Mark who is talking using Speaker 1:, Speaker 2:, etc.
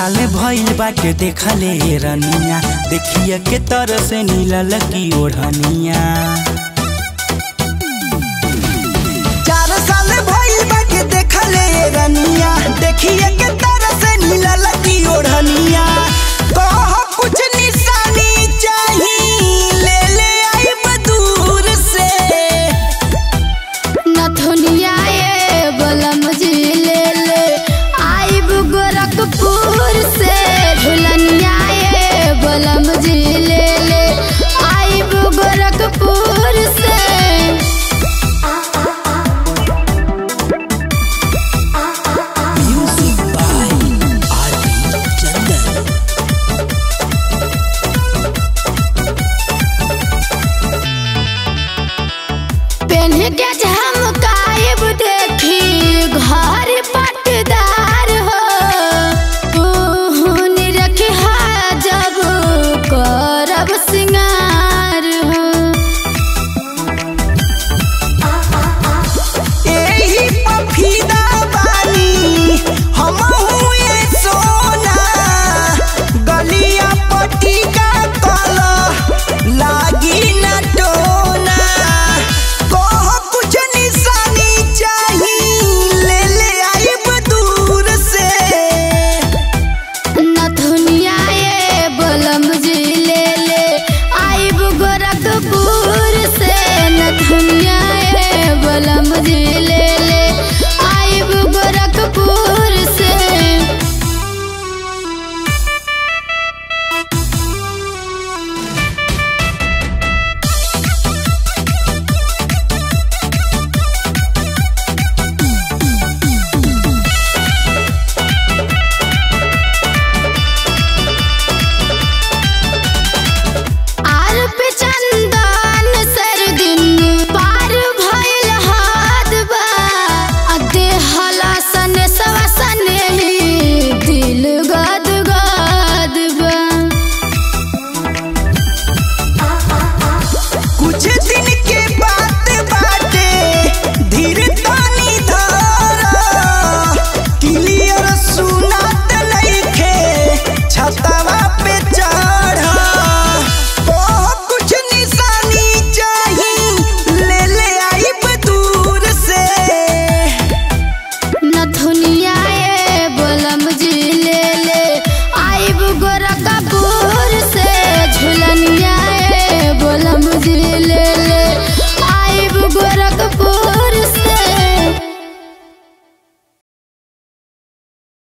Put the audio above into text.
Speaker 1: साल भइल बाटे देखले रनिया देखिए के तरह से नीला लकी ओढ़निया चार साल भइल बाटे देखले रनिया देखिए के तरह से नीला लकी ओढ़निया कह कुछ निशानी चाही ले ले आइब दूर से
Speaker 2: नथुनिया ये बलम जी ले ले आइब गोरखपुर से झुलनिया ये बलम जी ले ले आइब गोरखपुर से
Speaker 1: Music by R.B. Chandan.
Speaker 2: PAN के झमकाइब देखी घर पटदार हो तू रखी जब करब सिंगार हो
Speaker 1: एही पफीदा बानी हमहू ये सोना गलिया पटिका कला लागी न टोना कह कुछ निशानी चाही ले ले आइब दूर से
Speaker 2: नथुनिया ये बलम जी ले ले आइब गोरखपुर से नथुनिया ये बलम जी ले